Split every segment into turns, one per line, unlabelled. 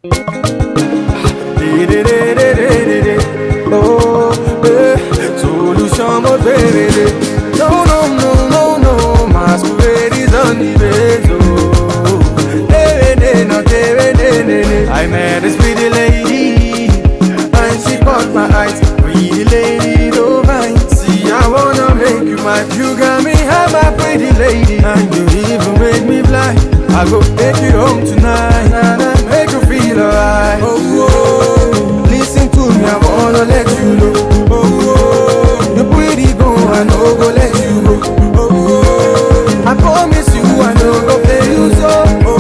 Oh, eh, solution mo baby. No, no, no, no, no, masquerade is on the base. Oh, eh, eh, no, eh, eh, eh, eh. I met this pretty lady, and she caught my eyes. Pretty lady, don't mind. See, I wanna make you mine. You got me, I'm my pretty lady, and you even make me blind. I go take you home tonight, and I make you feel alright. Oh, oh, listen to me, I wanna let you know. Oh, oh, you pretty go, I no go let you go. Oh, oh, I promise you, I no go play you so. Oh,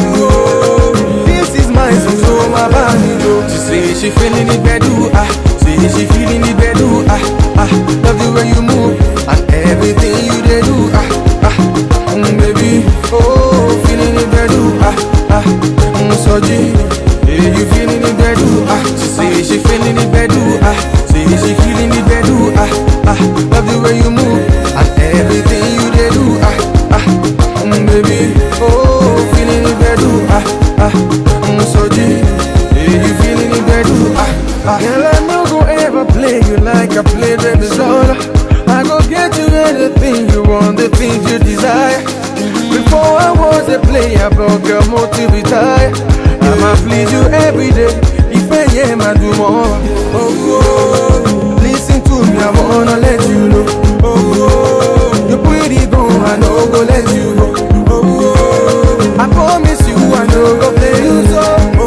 oh, this is my song, so my body go. She say she feeling it bedu, ah. Say she feeling it bedu, ah, ah. Love the way you move and everything you dey do, ah, ah. Mm, baby, oh, feeling it bedu, ah, ah. Mm, so G, yeah, you feeling it bedu, ah. She say she feeling it bedu, ah. Say she feeling it bedu, ah, ah. Love the way you move and everything you dey do, ah, ah. Mm, baby, oh, feeling it bedu, ah, ah. Mm, so G, yeah, you feeling it bedu, ah, ah. Girl, I no go ever play you like I play baby Zola. I go get you anything you want, the things you desire. Before I was a player, but girl, more to retire. I'ma please you every day. If I am, I do more. Oh, oh, listen to me, I wanna let you know. Oh, oh, you pretty go, I no go let you go. Oh, oh, I promise you, I no go play you so. Oh,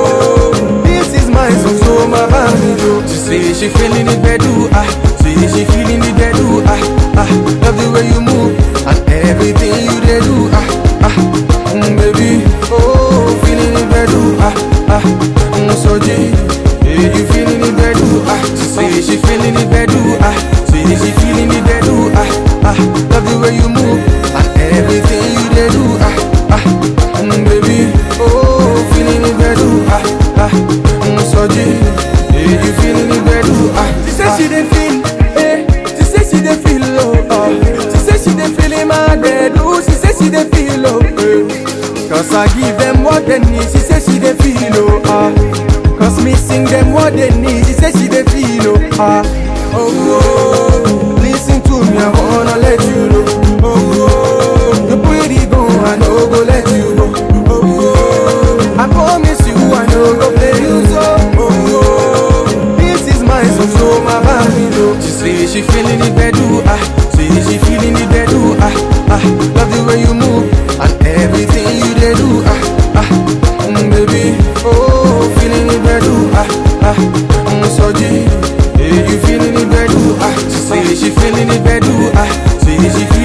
oh, this is my song, so my body go. She say she feeling it bedu, ah. Say she feeling it bedu, ah, ah. Love the way you move and everything you dey do, ah, ah. Mm, baby, oh, feeling it bedu, ah, ah. Mm, so G, yeah, you feeling it bedu, ah. She say she feeling it bedu, ah. Say she feeling it bedu, ah, ah. Love the way you move and everything you dey do, ah, ah. Mm, baby, oh, feeling it bedu, ah, ah. Mm, so G, yeah, you feeling it bedu, ah. She say she dey feel, eh. She say she dey feel, oh, oh. She say she dey feel in my bed, oh. She say she dey feel, oh, eh. Cause I give them what they need. She say she dey feel, oh, ah. Cause me sing them what they need. She say she dey feel, oh, ah. Oh, oh, listen to me, I wanna let you know. Oh, oh, you pretty go, I no go let you go. Oh, oh, I promise you, I no go play you so. Oh, oh, this is my song, so my body know. She say she feeling it bedu, ah. Say she feeling it bedu, ah, ah. Love the way you move and everything you dey do, ah, ah. Mm, baby, oh, feeling it bedu, ah, ah. Mm, so G, yeah, you feeling it bedu, ah. She say she feeling it bedu, ah. Say she feeling